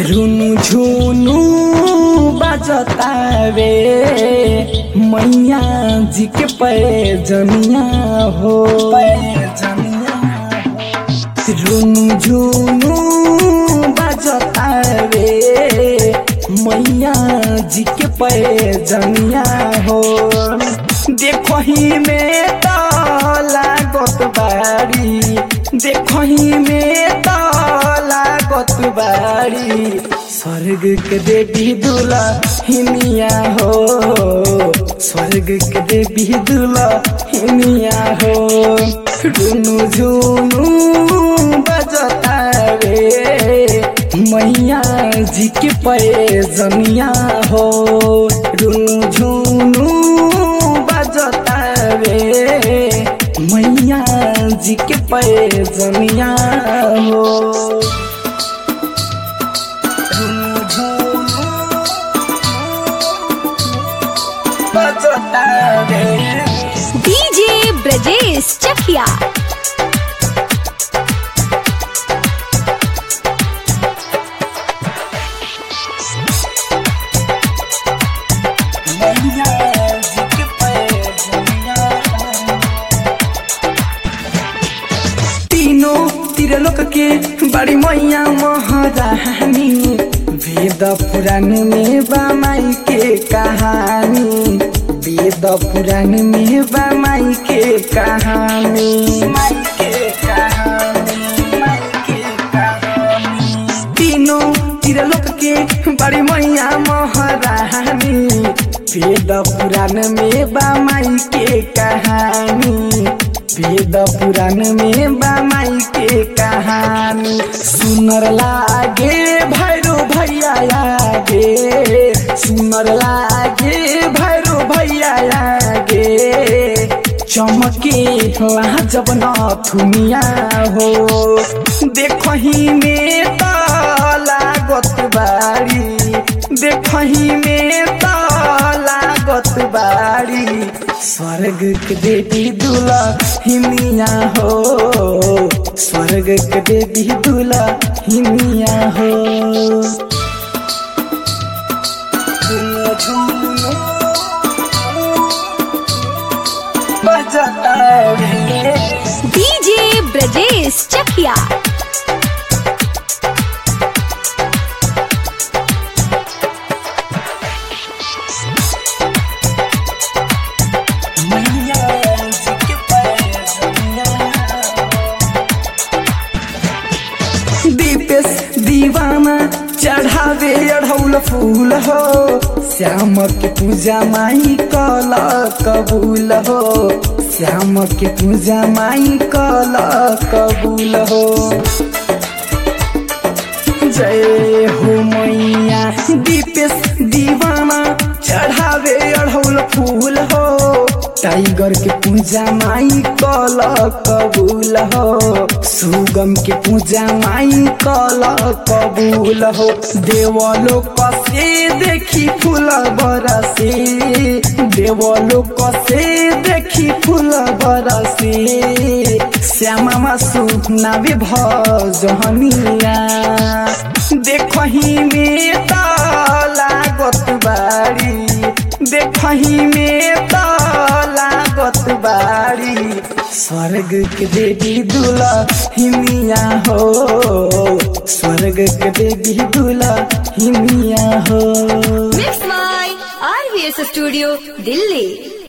रुनु झुनु बजतावे मैया जी के पैजनिया हो रुनु झुनु बजतावे मैया जी के पैजनिया हो देखो ही में तो लागत बारी देखो ही में तो लागत बारी स्वर्ग के देवी दुला हिनिया हो स्वर्ग के देवी दुला हिनिया हो रुनु झुनु बजतावे मैया जी के पैजनिया हो रुनु झुनु बजतावे मैया जी के पैजनिया हो रुनु झुनु बजतावे डीजे ब्रजेश चकिया मैया जी के पैजनिया तीनों तिरलोक के बड़ी मैया महारानी वेद पुराण में बामाई के कहानी वेद पुराण में बामाई के कहानी माई के कहानी माई के कहानी तीनों तिरलोक के बड़ी मैया महारानी वेद पुराण में बामाई के कहानी वेद पुराण में बामाई के कहानी सुनर लागे भैरो भैया आगे सुनर लागे भैरो भैया आगे चमके वहाँ जब नथुनिया हो देखही में त लागत बारी देखही में त लागत बारी स्वर्ग के देवी दुला हिमिया हो स्वर्ग के देवी दुला हिमिया हो झुनु झुनु बजतावे डीजे ब्रजेश चकिया मैया जी के पैजनिया दीपेश दीवाना चढ़ावे अढ़ौल फूल हो श्याम के पूजा माई कल कबूल हो श्याम के पूजा माई कल कबूल हो जय हो मैया दीपेश दीवाना चढ़ावे अढ़ौल फूल हो टाइगर के पूजा माई कल कबूल हो सुगम के पूजा माई कल कबूल हो देवलो कसे देखी फूल बरसे देवलो कसे देखी फूल बरसे श्यामा मासु नावे भजनिया देखही में त लागत बारी देखही में त लागत बारी स्वर्ग के देवी दुला हिमिया हो स्वर्ग के देवी दुला हिमिया हो mix by RVS studio Delhi